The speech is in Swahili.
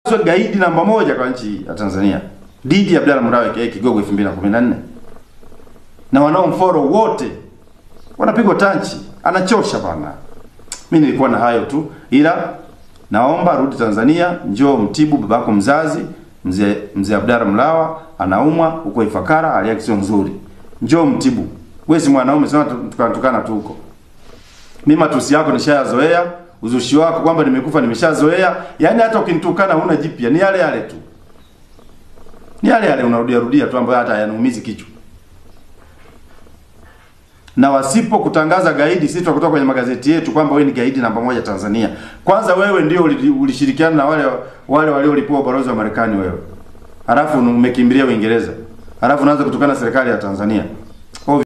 gaidi namba moja kwa nchi ya Tanzania Didi Abdalla Mlawe aka Kigogo 2014 na wanaomfollow wote wanapigwa tanchi, anachosha bana. Mimi nilikuwa na hayo tu, ila naomba rudi Tanzania, njoo mtibu babako mzazi mzee mzee Abdalla Mlawa anaumwa huko Ifakara, hali yake sio nzuri, njoo mtibu. Wewe si mwanaume, sio tukatukana tu huko. Mimi matusi yako nishayazoea, uzushi wako kwamba nimekufa nimeshazoea. Yaani hata ukinitukana huna jipya, ni yale yale tu, ni yale yale unarudia rudia tu, ambayo hata hayanuumizi kichwa na wasipo kutangaza gaidi, sisi tutakutoka kwenye magazeti yetu kwamba wewe ni gaidi namba moja Tanzania. Kwanza wewe ndio ulishirikiana na wale wale waliolipua ubalozi wa Marekani wewe, halafu umekimbilia Uingereza, halafu unaanza kutukana serikali ya Tanzania.